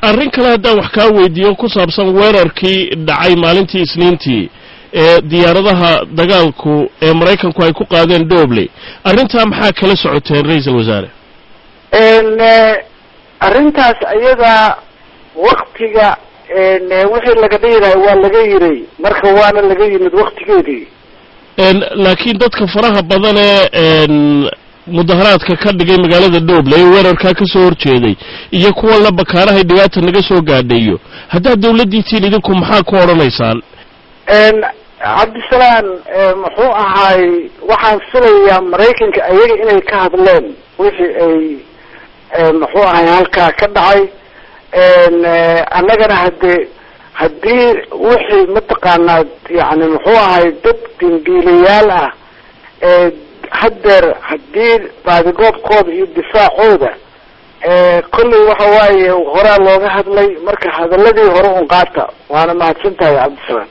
arrin kale haddaan wax kaa weydiiyo ku saabsan weerarkii dhacay maalintii isniintii ee diyaaradaha dagaalku ee maraykanku ay ku qaadeen dobley arrintaa maxaa kala socoteen ra-iisul wasaare arrintaas ayadaa waktiga wixii laga dhihilahay waa laga yiray marka waana laga yimid waktigeedii laakiin dadka faraha badan ee mudaharaadka ka dhigay magaalada dobley ee weerarkaa ka soo horjeeday iyo kuwa la bakaarahay dhibaata naga soo gaadhayo haddaad dawladdiitiin idinku maxaa ku odhanaysaan cabdisalaan muxuu ahaay waxaan filayaa maraykanka ayaga inay ka hadleen wixii ay muxuu ahay halkaa ka dhacay annagana hade haddii wixii mataqaanaa yani muxuu ahay dad dambiilayaal ah haddeer haddii baadigoobkooda iyo difaacooda kolley waxa waaye horaa looga hadlay marka hadaladii hore un qaata waana mahadsan tahay cabdisalaan